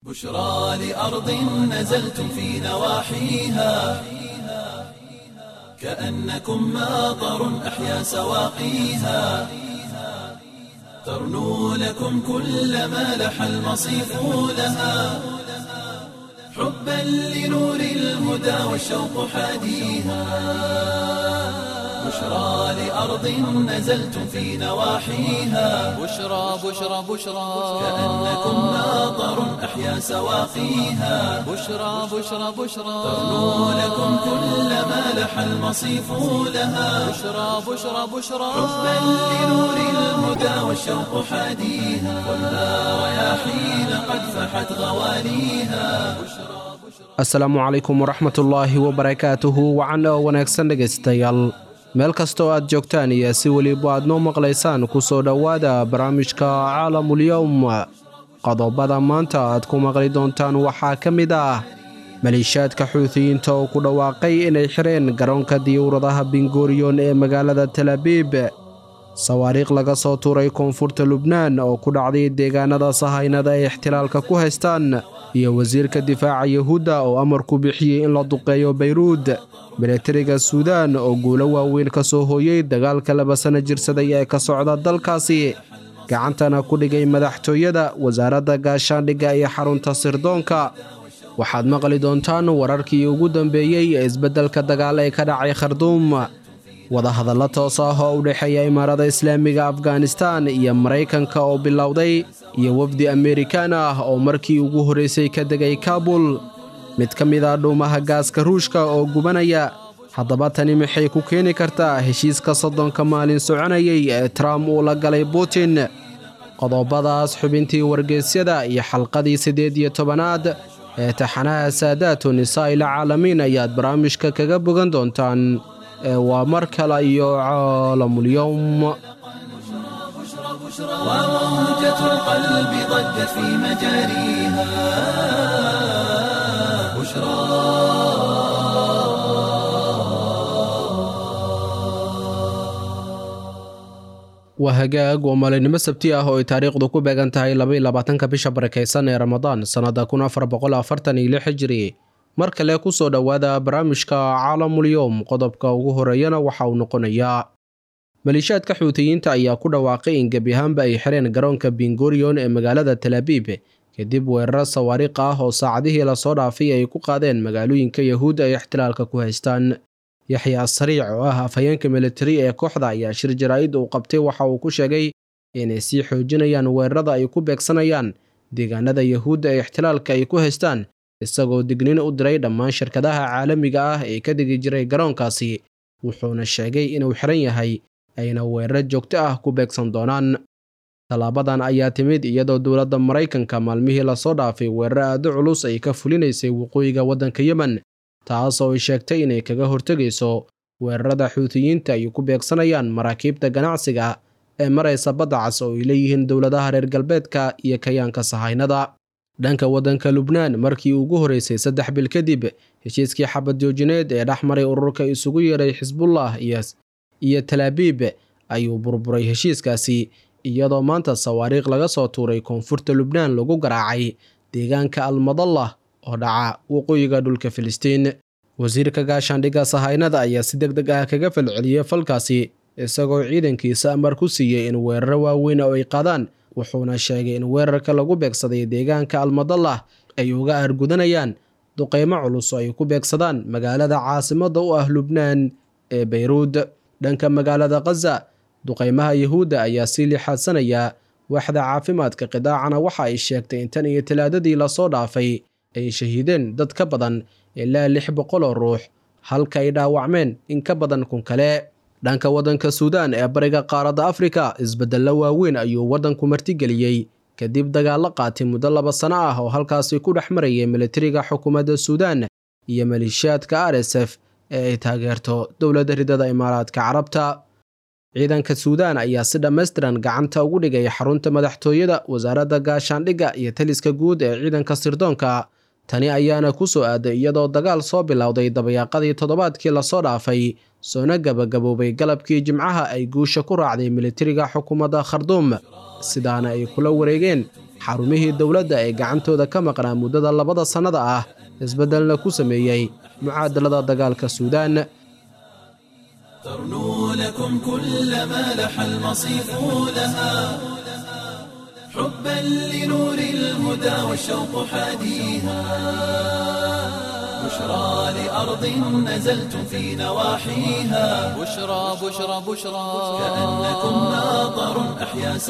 بشرى لأرض نزلتم في نواحيها كأنكم ماطر أحيا سواقيها ترنو لكم كل ما لح المصيف لها حبا لنور الهدى والشوق حاديها بشرى لأرض نزلتم في نواحيها بشرى بشرى بشرى كأنكم ماطر أحيا سواقيها بشرى بشرى بشرى ترنو لكم كل ما لح المصيف لها بشرى بشرى بشرى حبا لنور الهدى والشوق حاديها والنار رياحين قد فحت غواليها asalaamu calaykum waraxmatullaahi wabarakaatuhu wacan oo wanaagsan dhegaystayaal meel kastoo aad joogtaan iyo si weliba aad noo maqlaysaan ku soo dhowaada barnaamijka caalamulyowm qodobada maanta aad ku maqli doontaan waxaa ka mid ah maliishaadka xuutiyiinta oo ku dhawaaqay inay xireen garoonka diyuuradaha bingoriyon ee magaalada talabiib sawaariikh laga soo tuuray koonfurta lubnaan oo ku dhacday deegaanada sahaynada ay ixtilaalka ku haystaan iyo wasiirka difaaca yahuudda oo amar ku bixiyey in la duqeeyo bayruud milatariga suudaan oo guulo waaweyn ka soo hooyey dagaalka laba sana jirsaday ee ka socda dalkaasi gacantana ku dhigay madaxtooyada wasaaradda gaashaandhigga iyo xarunta sirdoonka waxaad maqli doontaan wararkii ugu dambeeyey ee isbeddelka dagaal ee ka dhacay kharduum wadahadallo toos ah oo u dhexeeya imaarada islaamiga afghanistan iyo maraykanka oo bilowday iyo wafdi amerikaan ah oo markii ugu horraysay ka degay kaabul mid ka mid ah dhuumaha gaaska ruushka oo gubanaya haddaba tani maxay ku keeni kartaa heshiiska soddonka maalin soconayay ee trump uu la galay putin qodobadaas xubintii wargeysyada iyo xalqadii siddeed iyo tobanaad ee taxanaha saadaatu nisaa'il caalamiin ayaad barnaamijka kaga bogan doontaan ee waa mar kale iyo caalamulyowm وموجة القلب ضجت في مجاريها بشرى waa hagaag waa maalinimo sabti ah oo ay taariikhdu ku beegan tahay labaiyo labaatanka bisha barakaysan ee ramadaan sannadda kun afar boqol afartan iyo lix hijiri mar kale ku soo dhowaada barnaamijka caalamulyowm qodobka ugu horeeyana waxa uu noqonayaa maliishaadka xuutiyiinta ayaa ku dhawaaqay in gebi ahaanba ay xireen garoonka bingoriyon ee magaalada talaabiib kadib weeraro sawaariikh ah oo saacadihii lasoo dhaafay ay ku qaadeen magaalooyinka yahuudda ay ixtilaalka ku haystaan yaxya asariic oo ah afhayeenka militari ee kooxda ayaa shir jaraa'id uu qabtay waxa uu ku sheegay inay sii xoojinayaan weerarada ay ku beegsanayaan deegaanada yahuudda ee ixtilaalka ay ku haystaan isagoo dignin u diray dhammaan shirkadaha caalamiga ah ee ka degi jiray garoonkaasi wuxuuna sheegay inuu xiran yahay ayna weeraro joogto ah ku beegsan doonaan tallaabadan ayaa timid iyadoo dowladda maraykanka maalmihii lasoo dhaafay weeraro aado culus ay ka fulinaysay waqooyiga waddanka yemen taas oo ay sheegtay inay kaga hortegayso weerarada xuutiyiinta ay ku beegsanayaan maraakiibta ganacsiga ee maraysa badda cas oo ay leeyihiin dowladaha reer galbeedka iyo kayaanka sahaynada dhanka waddanka lubnaan markii ugu horreysay saddex bil kadib heshiiskii xabad joojineed ee dhex maray ururka isugu yeeray xisbullah iyo talaabiib ayuu burburay heshiiskaasi iyadoo maanta sawaariikh laga soo tuuray koonfurta lubnaan lagu garaacay deegaanka almadallah oo dhaca waqooyiga dhulka filistiin wasiirka gaashaandhigga sahaynada ayaa si deg deg ah kaga falceliyey falkaasi isagoo ciidankiisa amar ku siiyey in weeraro waaweyn oo ay qaadaan wuxuuna sheegay in weerarka lagu beegsaday deegaanka almadallah ay uga aargudanayaan duqeymo culus oo ay ku beegsadaan magaalada caasimadda u ah lubnaan ee bayruud dhanka magaalada khaza duqeymaha yahuudda ayaa sii lixaadsanaya waaxda caafimaadka qidaacana waxa ay sheegtay in tan iyo talaadadii lasoo dhaafay ay shahiideen dad ka badan ilaa lix boqol oo ruux halka ay dhaawacmeen in ka badan kun kale dhanka waddanka suudaan ee bariga qaaradda afrika isbeddello waaweyn ayuu waddanku martigeliyey kadib dagaallo qaatay muddo laba sano ah oo halkaasi ku dhex marayay militariga xukuumadda suudaan iyo maleeshiyaadka r s f ee ay taageerto dowladda ridada imaaraadka carabta ciidanka suudaan ayaa si dhammaystiran gacanta ugu dhigay xarunta madaxtooyada wasaaradda gaashaandhigga iyo taliska guud ee ciidanka sirdoonka tani ayaana ku soo aaday iyadoo dagaal soo bilowday dabayaaqadii toddobaadkii lasoo dhaafay soona gabagaboobay galabkii jimcaha ay guusha ku raacday militariga xukuumadda kharduum sidaana ay kula wareegeen xarumihii dowladda ee gacantooda ka maqnaa muddada labada sannada ah isbeddelna ku sameeyey mucaadalada dagaalka suudaan ترنو لكم كل ما لح المصيف لها حبا لنور الهدى والشوق حاديها بشرى لأرض نزلتم في نواحيها بشرى بشرى بشرى كأنكم ناظر أحيا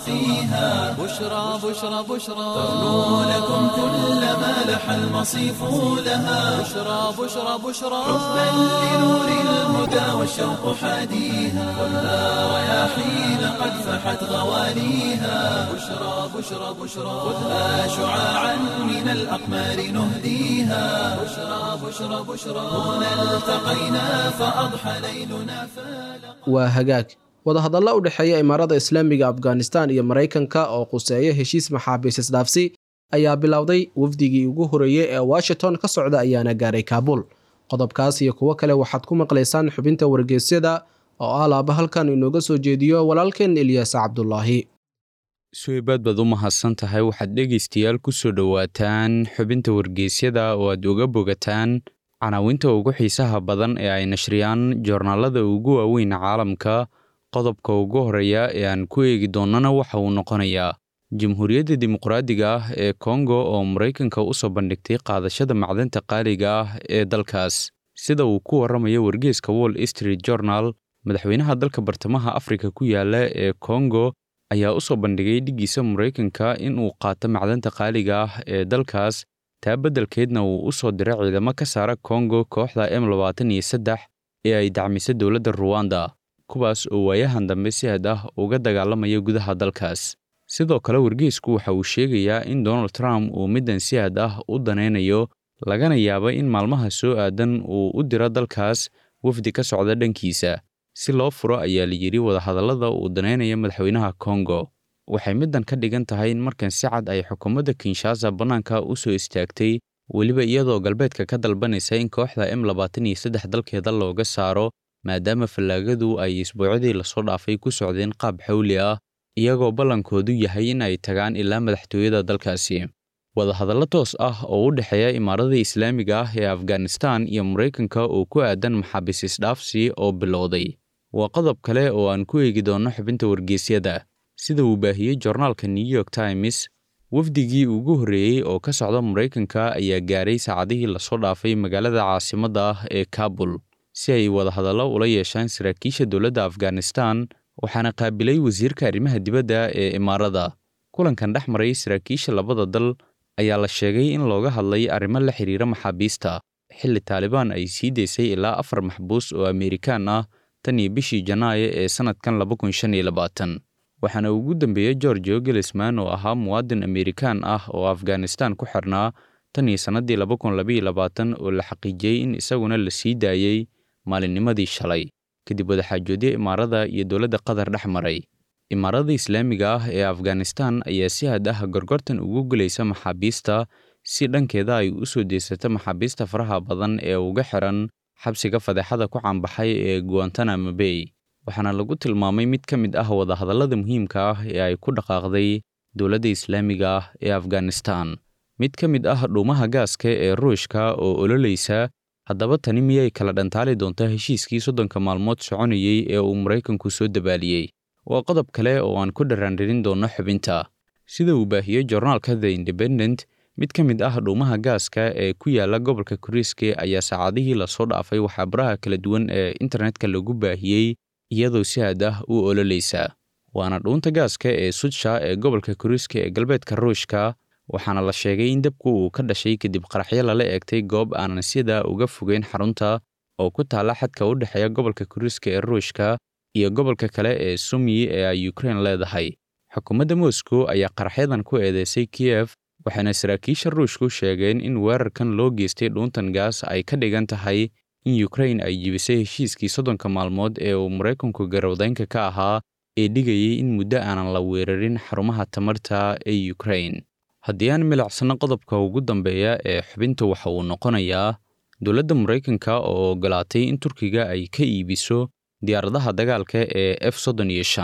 سواقيها بشرى بشرى بشرى ترنو لكم كل ما لح المصيف لها بشرى بشرى بشرى حبا لنور الهدى والشوق حاديها خذها رياحين قد فحت غواليها بشرى بشرى بشرى خذها شعاعا من الأقمار نهديها بشرى بشرى بشرى هنا التقينا فأضحى ليلنا فالق waa hagaag wadahadallo u dhexeeya imaarada islaamiga afghanistan iyo maraykanka oo quseeya heshiis maxaabiis isdhaafsi ayaa bilowday wafdigii ugu horeeyey ee washington ka socda ayaana gaaray kaabul qodobkaas iyo kuwo kale waxaad ku maqlaysaan xubinta wargeysyada oo ah laaba halkan inooga soo jeediyo walaalkeen ilyaas cabdulaahi suweybaad baad u mahadsan tahay waxaad dhegaystayaal ku soo dhowaataan xubinta wargeysyada oo aad uga bogataan canaawinta ugu xiisaha badan ee ay nashriyaan joornaalada ugu waaweyn caalamka qodobka ugu horeeya ee aan ku eegi doonnana waxa uu noqonayaa jamhuuriyadda dimuqraadiga ah ee kongo oo maraykanka u soo bandhigtay qaadashada macdanta qaaliga ah ee dalkaas sida uu ku warramayo wargeeska wall street journal madaxweynaha dalka bartamaha afrika ku yaala ee kongo ayaa u soo bandhigay dhiggiisa maraykanka in uu qaato macdanta qaaliga ah ee dalkaas taa beddelkeedna uu u soo diray ciidamo ka saara kongo kooxda m labaatan iyo saddex ee ay dacmisay dowladda ruwanda kuwaas oo waayahan dambe si had ah uga dagaalamaya gudaha dalkaas sidoo kale wargeysku waxa uu sheegayaa in donald trump uu middan si had ah u danaynayo lagana yaabo in maalmaha soo aadan uu u diro dalkaas wafdi ka socda dhankiisa si loo furo ayaa la yidhi wadahadallada uu danaynaya madaxweynaha kongo waxay middan ka dhigan tahay in markan si cad ay xukuumadda kinshasa bannaanka u soo istaagtay weliba iyadoo galbeedka ka dalbanaysa in kooxda m labaatan iyo saddex dalkeeda looga saaro maadaama fallaagadu ay isbuucyadii lasoo dhaafay ku socdeen qaab xawli ah iyagoo ballankoodu yahay in ay tagaan ilaa madaxtooyada dalkaasi wadahadallo toos ah oo u dhexeeya imaarada islaamiga ah ee afghanistan iyo maraykanka oo ku aadan maxaabiis isdhaafsi oo bilowday waa qodob kale oo aan ku eegi doonno xubinta wargeysyada sida uu baahiyey joornaalka new york times wafdigii ugu horreeyey oo ka socda maraykanka ayaa gaaray saacadihii lasoo dhaafay magaalada caasimadda ah ee kabul si ay wadahadallo ula yeeshaan saraakiisha dowladda afghanistan waxaana qaabilay wasiirka arrimaha dibadda ee imaarada kulankan dhex maray saraakiisha labada dal ayaa la sheegay in looga hadlay arrimo la xiriira maxaabiista xilli taalibaan ay sii daysay ilaa afar maxbuus oo amerikaan ah tan iyo bishii janaayo ee sannadkan laba kun shan iyo labaatan waxaana ugu dambeeyey georgio gelisman oo ahaa muwaadin amerikaan ah oo afghanistan ku xirnaa tan iyo sannaddii laba kun labaiyo labaatan oo la xaqiijiyey in isaguna la sii daayey maalinnimadii shalay kadib wadaxaajoodyo imaarada iyo dowladda qatar dhex maray imaarada islaamiga ah ee afghanistan ayaa si had ah gorgortan ugu gelaysa maxaabiista si dhankeeda ay u soo deysata maxaabiista faraha badan ee uga xiran xabsiga fadeexada ku caanbaxay ee guantanamo bay waxaana lagu tilmaamay mid ka mid ah wadahadallada muhiimka ah ee ay ku dhaqaaqday dowladda islaamiga ah ee afghanistan mid ka mid ah dhuumaha gaaska ee ruushka oo ololaysa haddaba tani miyay kala dhantaali doontaa heshiiskii soddonka maalmood soconayey ee uu maraykanku soo dabaaliyey waa qodob kale oo aan ku dharaandhirin doonno xubinta sida uu baahiyey joornaalka the independent mid ka mid ah dhuumaha gaaska ee ku yaala gobolka kuriiske ayaa saacadihii lasoo dhaafay waxaabaraha kala duwan ee internetka lagu baahiyey iyadoo si had ah u ololaysa waana dhuunta gaaska ee sudsha ee gobolka kuriiska ee galbeedka ruushka waxaana la sheegay in dabku uu ka dhashay kadib qaraxyo lala eegtay goob aanan sida uga fogeyn xarunta oo ku taalla xadka u dhexeeya gobolka kuriiska ee ruushka iyo gobolka kale ee sumyi ee ay ukrein leedahay xukuumadda moscow ayaa qaraxyadan ku eedeysay kiyef waxaana saraakiisha ruushku sheegeen in weerarkan loo geystay dhuuntan gaas ay ka dhigan tahay in ukrein ay jibisay heshiiskii soddonka maalmood ee uu maraykanku garowdaynka ka ahaa ee dhigayay in muddo aanan la weerarin xarumaha tamarta ee ukrein haddii aan milicsano qodobka ugu dambeeya ee xubinta waxa uu noqonayaa dowladda maraykanka oo oggolaatay in turkiga ay ka iibiso diyaaradaha dagaalka ee f soddon iyo shan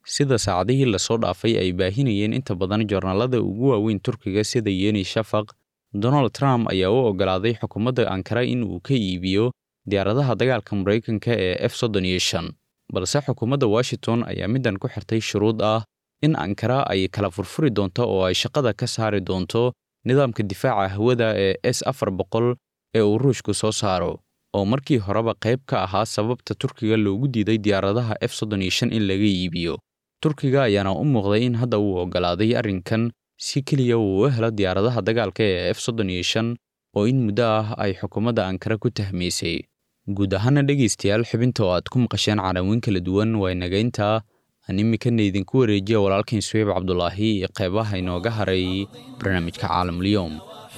sida saacadihii lasoo dhaafay ay baahinayeen inta badan joornaalada ugu waaweyn turkiga sida yeni shafaq donald trump ayaa u oggolaaday xukuumadda ankara in uu ka iibiyo diyaaradaha dagaalka maraykanka ee f soddon iyo shan balse xukuumadda washington ayaa middan ku xirtay shuruud ah in ankara ay kala furfuri doonto oo ay shaqada ka saari doonto nidaamka difaaca hawada ee s afar boqol ee uu ruushku soo saaro oo markii horeba qayb ka ahaa sababta turkiga loogu diiday diyaaradaha f soddon iyo shan in laga iibiyo turkiga ayaana u muuqday in hadda uu oggolaaday arrinkan si keliya uu u helo diyaaradaha dagaalka ee f soddon iyo shan oo in muddo ah ay xukuumadda ankara ku tahmaysay guud ahaana dhegaystayaal xubinta oo aad ku maqasheen calawiin kala duwan waa inagayntaa aan iminkana idinku wareejiya walaalkiin suweyb cabdulaahi iyo qeybaha inooga haray barnaamijka caalamulyoom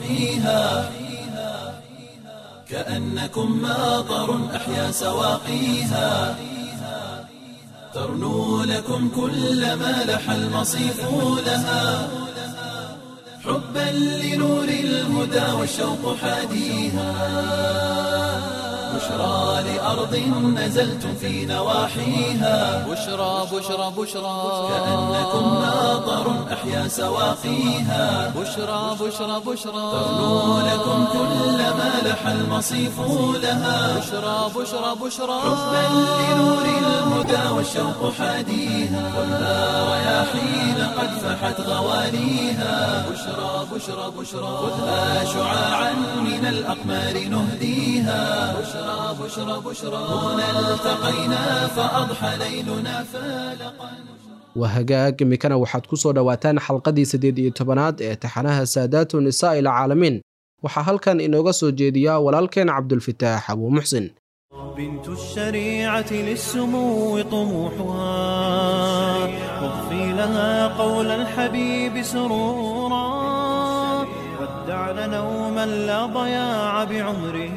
كأنكم ماطر أحيا سواقيها ترنو لكم كل ما لح المصيف لها حبا لنور الهدى والشوق حاديها بشرى لأرض نزلتم في نواحيها بشرى بشرى بشرى كأنكم ماطر أحيا سواقيها بشرى بشرى بشرى ترنو لكم كل ما لح المصيف لها بشرى بشرى بشرى حبا لنور الهدى والشوق حاديها خذها رياحين قد فحت غواليها بشرى بشرى بشرى خذها شعاعا من الأقمار نهديها بشرى بشرى بشرى هنا التقينا فأضحى ليلنا فالقا waa hagaag iminkana waxaad ku soo dhowaataan xalqadii siddeed iyo tobanaad ee taxanaha saadaatu nisaa ila caalamiin waxaa halkan inooga soo jeediyaa walaalkeen cabdulfitaax abuu muxsin بنت الشريعة للسمو طموحها واضفي لها قول الحبيب سرورا ودعن نوما لا ضياع بعمره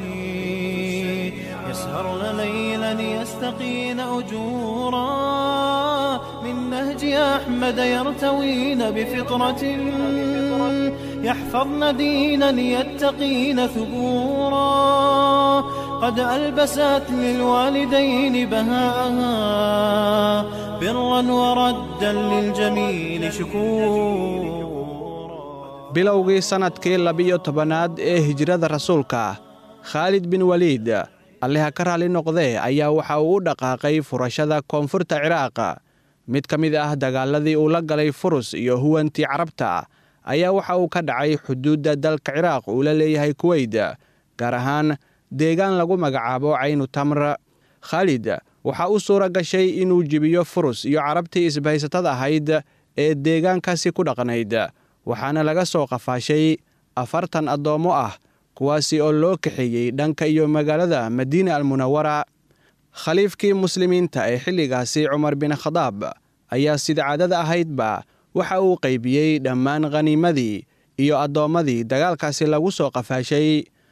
يسهرن ليلا يستقين أجورا من نهج أحمد يرتوين بفطرة يحفظن دينا يتقين ثبورا قد ألبست للوالدين بهاءها برا وردا للجميل شكورا bilowgii sannadkii labiyo tobanaad ee hijrada rasuulka khaalid bin waliid alliha ka raalli noqdee ayaa waxa uu u dhaqaaqay furashada koonfurta ciraaq mid ka mid ah dagaaladii uu la galay furus iyo huwantii carabta ayaa waxa uu ka dhacay xuduudda dalka ciraaq uu la leeyahay kuweyd gaar ahaan deegaan lagu magacaabo caynu tamr khaalid waxaa u suura gashay inuu jibiyo furus iyo carabtii isbahaysatada ahayd ee deegaankaasi ku dhaqnayd waxaana laga soo qafaashay afartan addoommo ah kuwaasi oo loo kaxeeyey dhanka iyo magaalada madiina almunawara khaliifkii muslimiinta ee xilligaasi cumar bin khadaab ayaa sida caadada ahaydba waxa uu qaybiyey dhammaan khaniimadii iyo addoommadii dagaalkaasi lagu soo qafaashay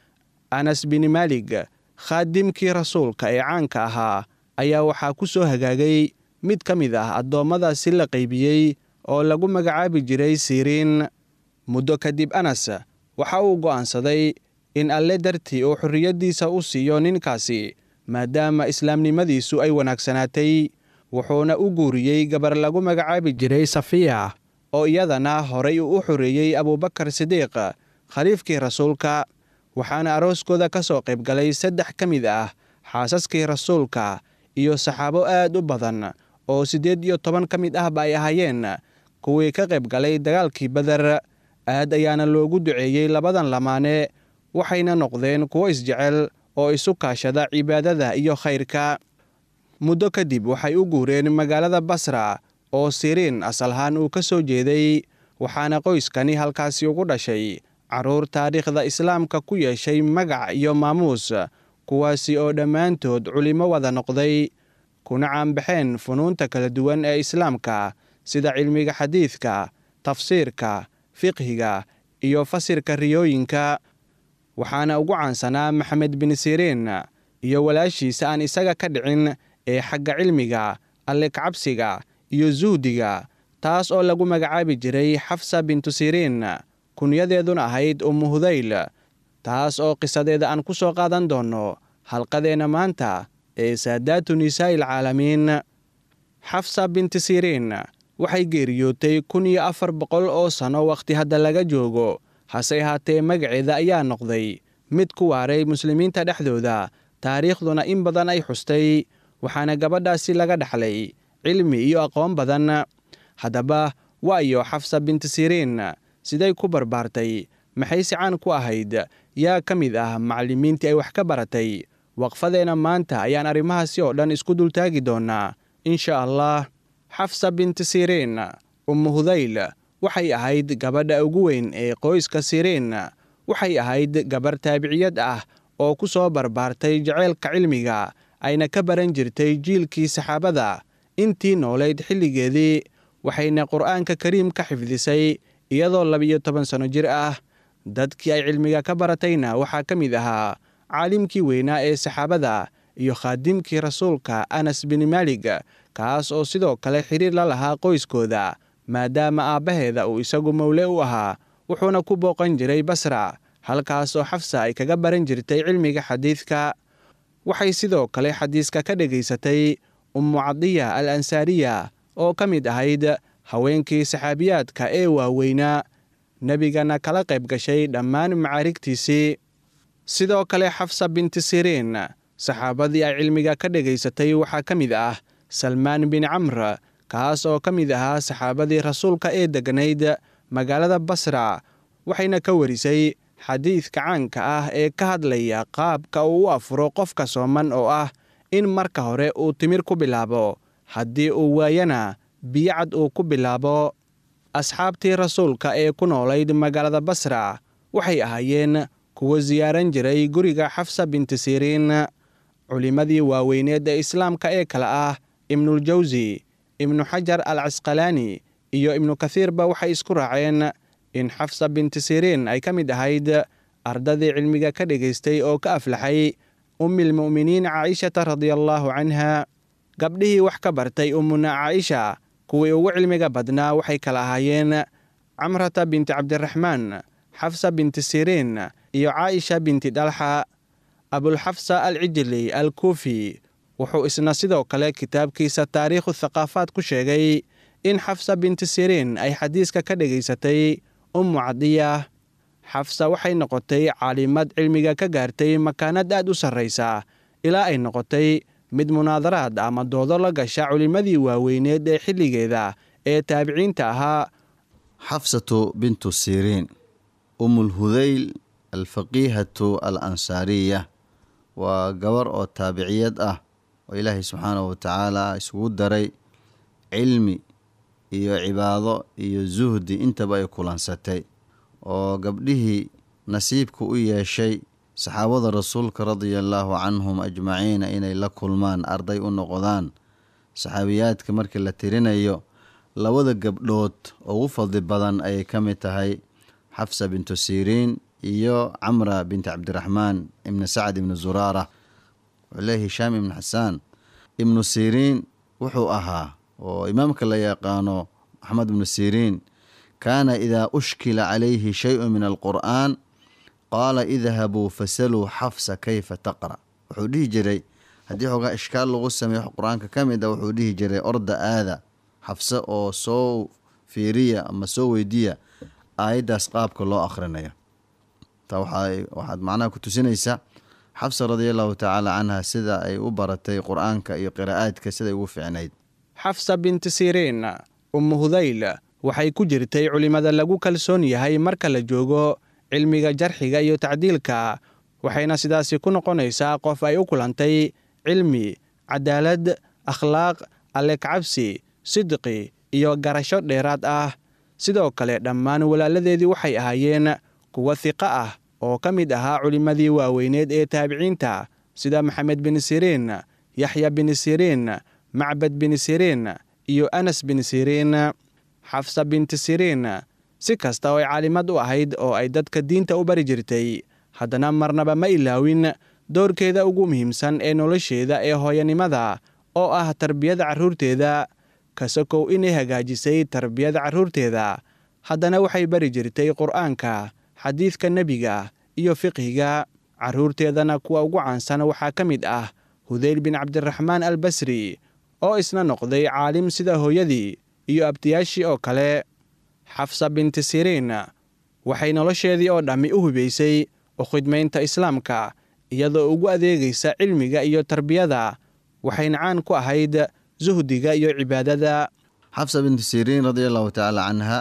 anas bin maalig khaadimkii rasuulka ee caanka ahaa ayaa waxaa ku soo hagaagay mid ka mid ah addoommadaasi la qaybiyey oo lagu magacaabi jiray siriin muddo kadib anas waxa uu go'aansaday in alle dartii uu xorriyaddiisa u siiyo ninkaasi maadaama islaamnimadiisu ay wanaagsanaatay wuxuuna u guuriyey gabar lagu magacaabi jiray safiya oo iyadana horay uu u xoreeyey abuubakar sidiiq khaliifkii rasuulka waxaana arooskooda ka soo qayb galay saddex ka mid ah xaasaskii rasuulka iyo saxaabo aad u badan oo siddeed iyo toban ka mid ahba ay ahaayeen kuwii ka qayb galay dagaalkii beder aad ayaana loogu duceeyey labadan lamaane waxayna noqdeen kuwo isjecel oo isu kaashada cibaadada iyo khayrka muddo kadib waxay u guureen magaalada basra oo siriin asalahaan uu ka soo jeeday waxaana qoyskani halkaasi ugu dhashay carruur taariikhda islaamka ku yeeshay magac iyo maamuus kuwaasi oo dhammaantood culimmo wada noqday kuna caanbaxeen funuunta kala duwan ee islaamka sida cilmiga xadiidka tafsiirka fiqhiga iyo fasirka riyooyinka waxaana ugu caansanaa maxamed bin siriin iyo walaashiisa aan isaga ka dhicin ee xagga cilmiga alle kacabsiga iyo suhdiga taas oo lagu magacaabi jiray xafsa bintu siriin kunyadeeduna ahayd ummu hudayl taas oo qisadeeda aan ku soo qaadan doonno halqadeenna maanta ee saadaatu nisaa'i alcaalamiin xafsa binti siriin waxay geeriyootay kun iyo afar boqol oo sanno wakhti hadda laga joogo hase ahaatee magaceeda ayaa noqday mid ku waaray muslimiinta dhexdooda taariikhduna in badan ay xustay waxaana gabadhaasi laga dhaxlay cilmi iyo aqoon badan haddaba waayo xafsa binti siriin siday ku barbaartay maxay si caan ku ahayd yaa ka mid ah macallimiintii ay wax ka baratay waqfadeenna maanta ayaan arrimahaasi oo dhan isku dultaagi doonnaa insha allah xafsa binti siriin ummu hudayl waxay ahayd gabadha ugu weyn ee qoyska siriin waxay ahayd gabar taabiciyad ah oo ku soo barbaartay jaceylka cilmiga ayna ka baran jirtay jiilkii saxaabada intii noolayd xilligeedii waxayna qur'aanka kariim ka xifdisay iyadoo labiyo toban sanno jir ah dadkii ay cilmiga ka baratayna waxaa ka mid ahaa caalimkii weynaa ee saxaabada iyo khaadimkii rasuulka anas bin maalig kaas oo sidoo kale xiriir la lahaa qoyskooda maadaama aabbaheeda uu isagu mowle u ahaa wuxuuna ku booqan jiray basra halkaas oo xafsa ay kaga baran jirtay cilmiga xadiidka waxay sidoo kale xadiiska ka dhegaysatay ummu cadiya al ansaariya oo ka mid ahayd haweenkii saxaabiyaadka ee waaweynaa nebigana kala qayb gashay dhammaan macaarigtiisii sidoo kale xafsa binti siriin saxaabadii ay cilmiga ka dhegaysatay waxaa ka mid ah salmaan bin camr kaas oo ka mid ahaa saxaabadii rasuulka ee degganayd magaalada basra waxayna ka warisay xadiidka caanka ah ee ka hadlaya qaabka uu u afuro qofka sooman oo ah in marka hore uu timir ku bilaabo haddii uu waayana biyocad uu ku bilaabo asxaabtii rasuulka ee ku noolayd magaalada basra waxay ahaayeen kuwa siyaaran jiray guriga xafsa binti siriin culimmadii waaweyneed ee islaamka ee kale ah ibnuljawsi ibnu xajar al casqalaani iyo ibnu kathiirba waxay isku raaceen in xafsa binti siriin ay ka mid ahayd ardadii cilmiga ka dhegaystay oo ka aflaxay ummilmu'miniin caa'ishata radiallaahu canha gabdhihii wax ka bartay ummuna caaisha kuwii ugu cilmiga badnaa waxay kala ahaayeen camrata binti cabdiraxmaan xafsa binti siriin iyo caaisha binti dhalxa abulxafsa al cijli al kuufi wuxuu isna sidoo kale kitaabkiisa taariikhu thaqaafaad ku sheegay in xafsa binti siriin ay xadiiska ka dhegaysatay ummu cadiya xafsa waxay noqotay caalimad cilmiga ka gaartay makaanad aad u sarraysa ilaa ay noqotay mid munaadaraad ama doodo la gasha culimmadii waaweyneed ee xilligeeda ee taabiciinta ahaa xafsatu bintu siriin umulhudayl alfaqiihatu al ansaariya waa gabar oo taabiciyad ah oo ilaahay subxaanahu watacaala isugu daray cilmi iyo cibaado iyo zuhdi intaba ay kulansatay oo gabdhihii nasiibka u yeeshay saxaabada rasuulka radia allaahu canhum ajmaciina inay la kulmaan arday u noqdaan saxaabiyaadka markii la tirinayo labada gabdhood ugu fadli badan ayay ka mid tahay xafsa bintu siriin iyo camra binti cabdiraxmaan ibni sacd ibni zuraara wuxuule hishaam ibni xasaan ibnu siriin wuxuu ahaa oo imaamka la yaqaano maxamed ibnu siriin kaana idaa ushkila calayhi shay-un min alqur'aan qaala idhabuu fasaluu xafsa kayfa taqra wuxuu dhihi jiray haddii xoogaa ishkaal lagu sameeyo qur-aanka ka mid a wuxuu dhihi jiray orda aada xafse oo soo fiiriya ama soo weydiya aayaddaas qaabka loo akhrinayo taa waxaad macnaha ku tusinaysaa xafsa radia allahu tacaala canha sida ay u baratay qur-aanka iyo qiraa'aadka siday ugu fiicnayd xafsa binti siriin ummu hudayl waxay ku jirtay culimmada lagu kalsoon yahay marka la joogo cilmiga jarxiga iyo tacdiilka waxayna sidaasi ku noqonaysaa qof ay u kulantay cilmi cadaalad akhlaaq alle kacabsi sidqi iyo garasho dheeraad ah sidoo kale dhammaan walaaladeedii waxay ahaayeen kuwa hiqo ah oo ka mid ahaa culimmadii waaweyneed ee taabiciinta sida maxamed bin siriin yaxya bin siriin macbad bin siriin iyo anas bin siriin xafsa binti siriin si kasta oo ay caalimad u ahayd oo ay dadka diinta u bari jirtay haddana marnaba ma ilaawin doorkeeda ugu muhiimsan ee nolosheeda ee hooyanimada oo ah tarbiyada carruurteeda kasakow inay hagaajisay tarbiyada carruurteeda haddana waxay bari jirtay qur'aanka xadiidka nebiga iyo fiqhiga carruurteedana kuwa ugu caansan waxaa ka mid ah hudayl bin cabdiraxmaan albasri oo isna noqday caalim sida hooyadii iyo abtiyaashii oo kale xafsa binti siriin waxay nolosheedii oo dhammi u hubaysay u khidmaynta islaamka iyadoo ugu adeegaysa cilmiga iyo tarbiyada waxayna caan ku ahayd suhdiga iyo cibaadada xafsa bintu siriin radia allahu tacaala canha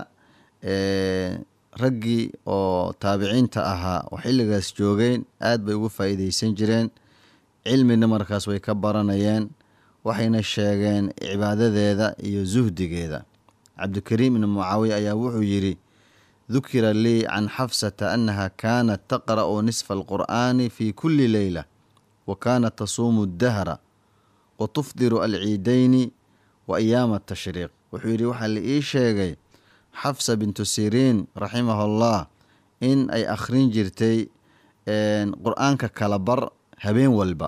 raggii oo taabiciinta ahaa oo xilligaas joogeen aad bay ugu faa'iidaysan jireen cilmina markaas way ka baranayeen waxayna sheegeen cibaadadeeda iyo suhdigeeda cabdikariim ibni mucaawiya ayaa wuxuu yidhi dukira lii can xafsata annaha kaanat taqra'u nisfa alqur'aani fi kulli leyla wa kaanat tasuumu dahra wa tufdiru alciidayni wa ayaama atashriiq wuxuu yidhi waxaa la ii sheegay xafsa bintu siriin raximahullah in ay akhrin jirtay qur-aanka kala bar habeen walba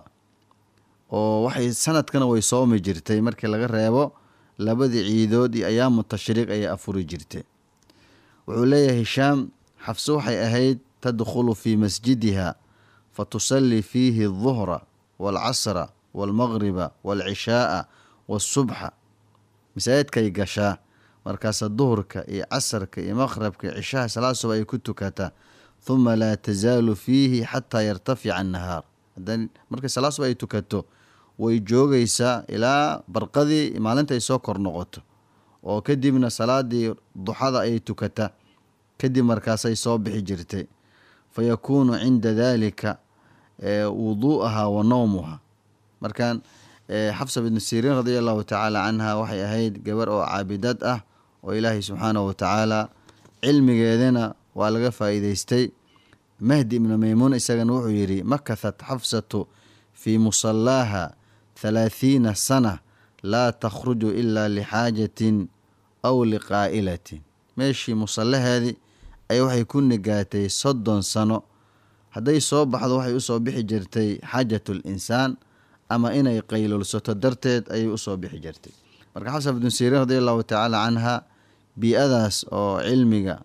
oo waxay sanadkana way soomi jirtay markii laga reebo labadii ciidood iyo ayaamu tashriiq ayay afuri jirtay wuxuu leeyahay hishaam xafse waxay ahayd tadkhulu fii masjidiha fa tusallii fiihi alduhra waalcasra waalmaqriba waalcishaaa waasubxa masaajidkay gashaa markaasa duhurka iyo casarka iyo maqhrabka iyo cishaha salaad suba ay ku tukataa huma laa tasaalu fiihi xataa yartafica annahaar markay salaad suba ay tukato way joogaysaa ilaa barqadii maalinta ay soo kor noqoto oo kadibna salaadii duxada ayay tukataa kadib markaasay soo bixi jirtay fa yakuunu cinda daalika wuduu'aha wa nowmuha markaan xafsa binu siriin radia allahu tacaala canha waxay ahayd gabar oo caabidad ah oo ilaahay subxaanahu watacaala cilmigeedana waa laga faa'iideystay mahdi ibnu maymuun isagana wuxuu yidhi makathat xafsatu fii musallaaha thalaathiina sana laa takhruju ilaa lixaajatin aw liqaa'ilatin meeshii musallaheedii ay waxay ku nigaatay soddon sano hadday soo baxdo waxay usoo bixi jirtay xaajatul insaan ama inay qaylulsato darteed ayay usoo bixi jirtay marka xafsa bnu siriin radi allahu tacaala canha bii-adaas oo cilmiga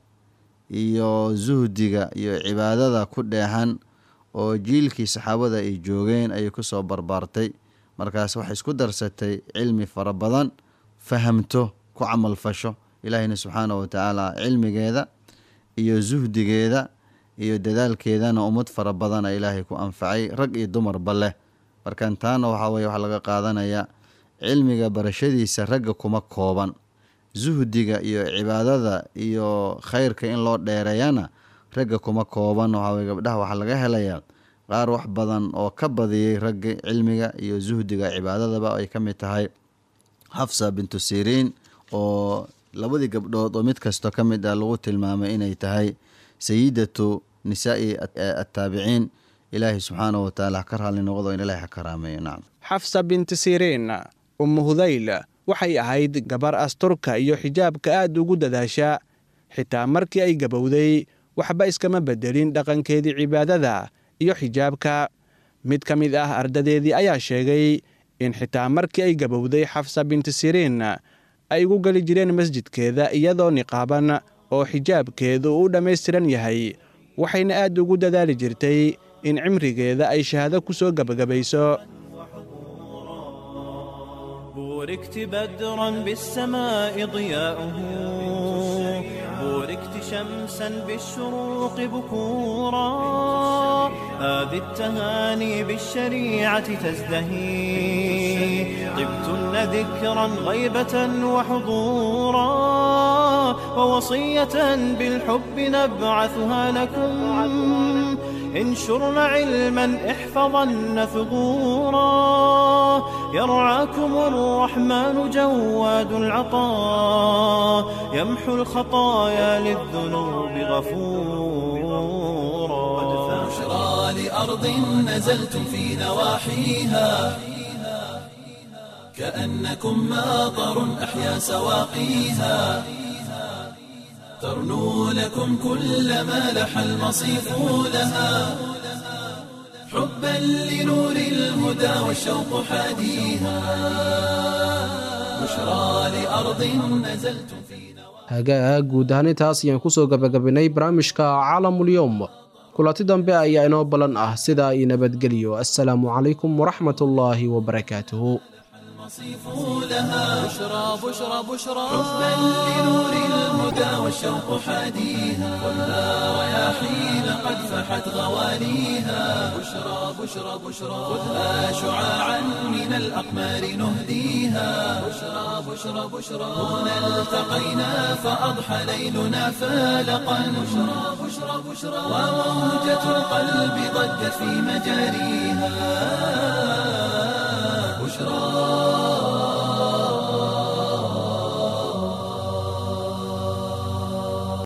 iyo suhdiga iyo cibaadada ku dheehan oo jiilkii saxaabada ay joogeen ayay kusoo barbaartay markaas waxay isku darsatay cilmi fara badan fahamto ku camalfasho ilaahiyna subxaanahu watacaala cilmigeeda iyo suhdigeeda iyo dadaalkeedana ummad fara badana ilaahay ku anfacay rag iyo dumarba leh markan taana waxaa weye waxaa laga qaadanaya cilmiga barashadiisa ragga kuma kooban suhdiga iyo cibaadada iyo khayrka in loo dheereeyana ragga kuma kooban waxaa weye gabdhaha waxaa laga helayaa qaar wax badan oo ka badiyey ragga cilmiga iyo suhdiga cibaadadaba ay ka mid tahay xafsa bintu siriin oo labadii gabdhood oo mid kasto ka mid ah lagu tilmaamay inay tahay sayidatu nisaa'i attaabiciin ilaahay subxaanahu watacaala ha ka raalli noqdo in ilahay ha karaameeyo nacam xafsa binti siriin ummu hudayl waxay ahayd gabar asturka iyo xijaabka aad ugu dadaasha xitaa markii ay gabowday waxba iskama bedelin dhaqankeedii cibaadada iyo xijaabka mid ka mid ah ardadeedii ayaa sheegay in xitaa markii ay gabowday xafsa binti siriin ay ugu geli jireen masjidkeeda iyadoo niqaaban oo xijaabkeedu u dhammaystiran yahay waxayna aad ugu dadaali jirtay in cimrigeeda ay shahaado ku soo gebagabayso بوركت بدرا بالسماء ضياؤه بوركت شمسا بالشروق بكورا هذه التهاني بالشريعة تزدهي طبتن ذكرا غيبة وحضورا ووصية بالحب نبعثها لكم انشرن علما احفظن ثغورا يرعاكم الرحمن جواد العطاء يمحو الخطايا للذنوب غفورا بشرى لأرض نزلتم في نواحيها كأنكم ماطر أحيا سواقيها ترنو لكم كل ما لح المصيف لها حبا لنور الهدى والشوق حاديها بشرى لأرض نزلتم في hagaag guud ahaan intaas ayaan kusoo gabagabinay barnaamijka caalamulyoom kulanti dambe ayaa inoo ballan ah sidaa io nabadgeliyo assalaamu calaykum waraxmatullaahi wabarakaatuhu المصيف لها بشرى بشرى بشرى حبا لنور الهدى والشوق حاديها خذها رياحين قد فحت غواليها بشرى بشرى بشرى خذها شعاعا من الأقمار نهديها بشرى بشرى بشرى هنا التقينا فأضحى ليلنا فالقا بشرى بشرى بشرى وموجة القلب ضجت في مجاريها